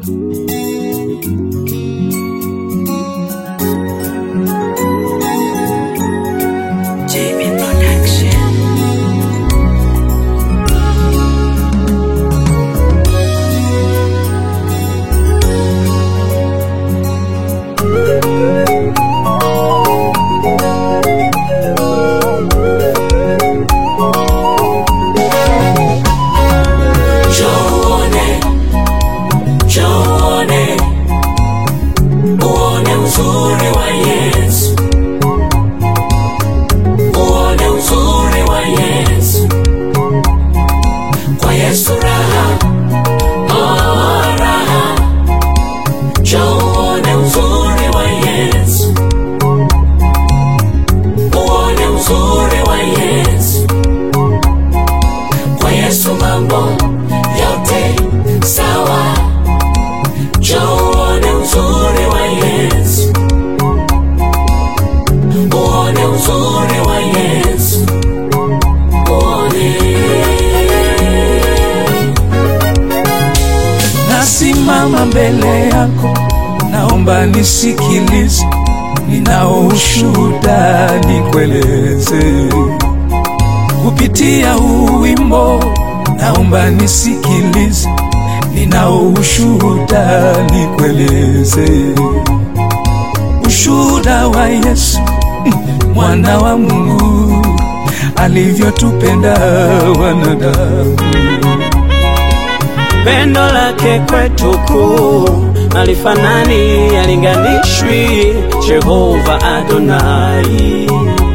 JB Production. Uone, uone, uone uzuri wa Yesu, uone uzuri wa Yesu, kwa Yesu raha, oh raha, uone uzuri wa Yesu, uone uzuri wa Yesu, kwa Yesu mambo yote sawa. Njoo uone uzuri wa Yesu, uone uzuri wa Yesu, uone. Nasimama mbele yako, naomba nisikilize, ninao ushuhuda nikueleze kupitia huu wimbo, naomba nisikilize, ninao ushuhuda nikueleze, ushuhuda wa Yesu mwana wa Mungu alivyotupenda wanadamu. Pendo lake kwetu kuu alifanani, alinganishwi. Jehova Adonai,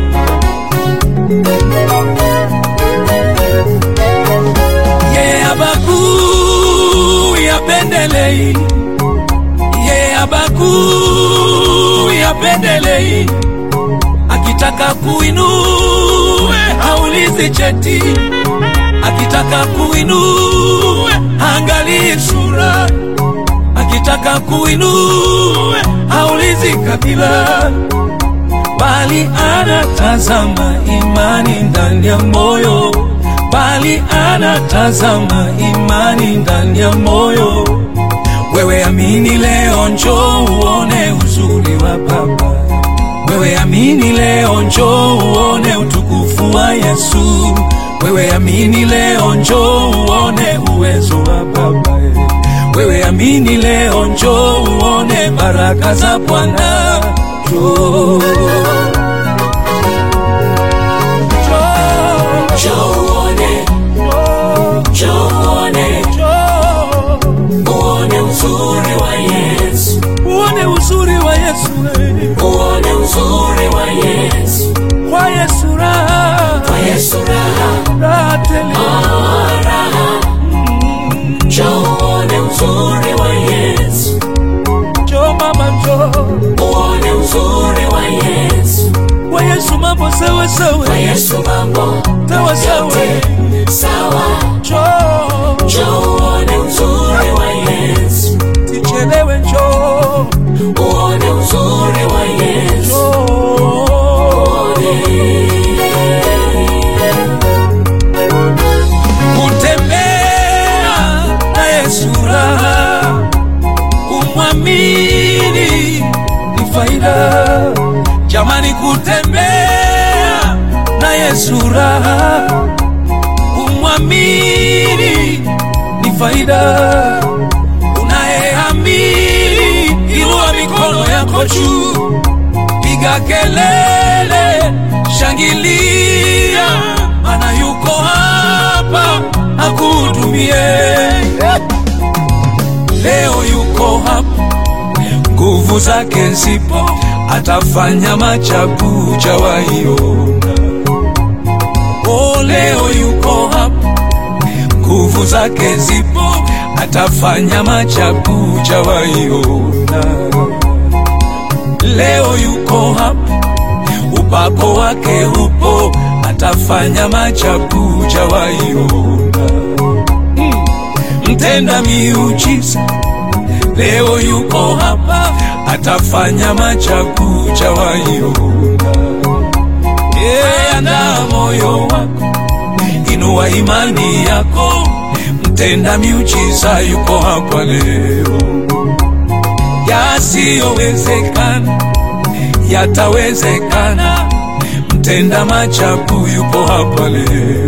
yeye abagui apendelei, yeye abagui apendelei, akitaka kuinue haulizi cheti, akitaka kuinue angalii sura, akitaka kuinue haulizi kabila bali anatazama imani ndani ya moyo, bali anatazama imani ndani ya moyo. Wewe amini leo, njoo uone uzuri wa Baba. Wewe amini leo, njoo uone utukufu wa Yesu. Wewe amini leo, njoo uone uwezo wa Baba. Wewe amini leo, njoo uone baraka za Bwana. Njoo. Njoo uone, njoo uone, uone uzuri wa Yesu, Uone uzuri wa Yesu, eh. uone uzuri wa Yesu, kwa Yesu raha, kwa Yesu raha, raha tele. oh raha. Njoo uone uzuri wa Yesu, Njoo mama, njoo uone uzuri wa Yesu, kwa Yesu mambo sawa sawa, kwa Yesu mambo sawa sawa. yote sawa. Njoo Njoo uone uzuri wa Yesu, sichelewe, njoo uone uzuri wa Yesu. njoo. Kutembea na Yesu raha, kumwamini ni faida. Jamani, kutembea na Yesu raha, kumwamini ni faida. Unayeamini, inua mikono yako juu, piga kelele, shangilia, maana yuko hapa akuhudumie. Leo yuko hapa, nguvu zake zipo, atafanya machabu jawaiona. Oh, leo yuko hapa, nguvu zake zipo, atafanya machabu jawaiona. Leo yuko hapa, upako wake upo, atafanya machabu jawaiona. Mm. Mtenda miujiza leo yuko hapa, atafanya machabu jawaiona. Yeye ana moyo wako, inua imani yako, mtenda miujiza yuko hapa leo. Yasiyowezekana yatawezekana, mtenda maajabu yupo hapa leo.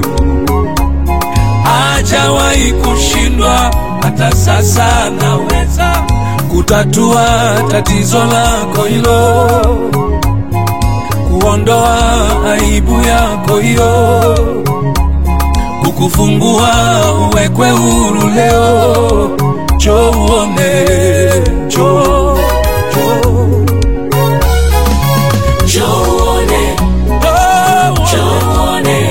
Hajawahi kushindwa, hata sasa anaweza kutatua tatizo lako hilo, kuondoa aibu yako hiyo, kukufungua uwekwe huru leo. Njoo uone, njoo, njoo, Njoo uone, njoo njoo uone,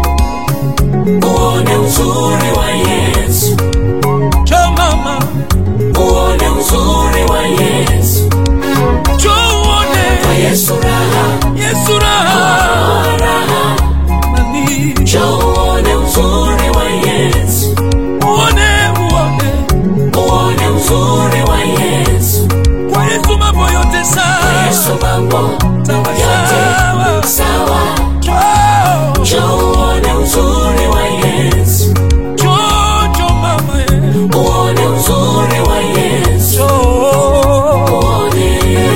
uone uzuri wa Yesu, njoo mama, uone uzuri wa Yesu, njoo uone kwa Yesu raha, Yesu raha raha. nani, Njoo uone uzuri wa Yesu, uone, uone uone uzuri wa Yesu, kwa Yesu mambo yote kwa sawa Yesu mambo sawa sawa. yote sawa. Njoo, Njoo uone uzuri wa Yesu, njoo, njoo mama, eh. uone uzuri wa Yesu, njoo, uone.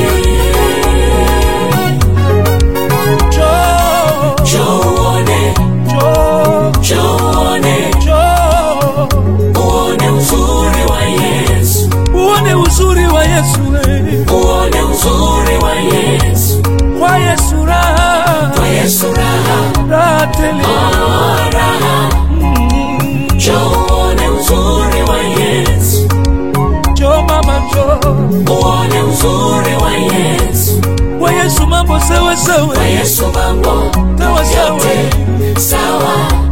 njoo, Njoo uone, njoo, njoo uone, njoo. uone uzuri wa Yesu, uone uzuri wa Yesu eh. uone uzuri wa Yesu, kwa Yesu raha kwa Yesu raha, raha tele raha. Mm, Njoo uone uzuri wa Yesu, njoo mama njoo uone uzuri wa Yesu, kwa Yesu mambo sawa sawa kwa Yesu mambo sawa sawa yote sawa.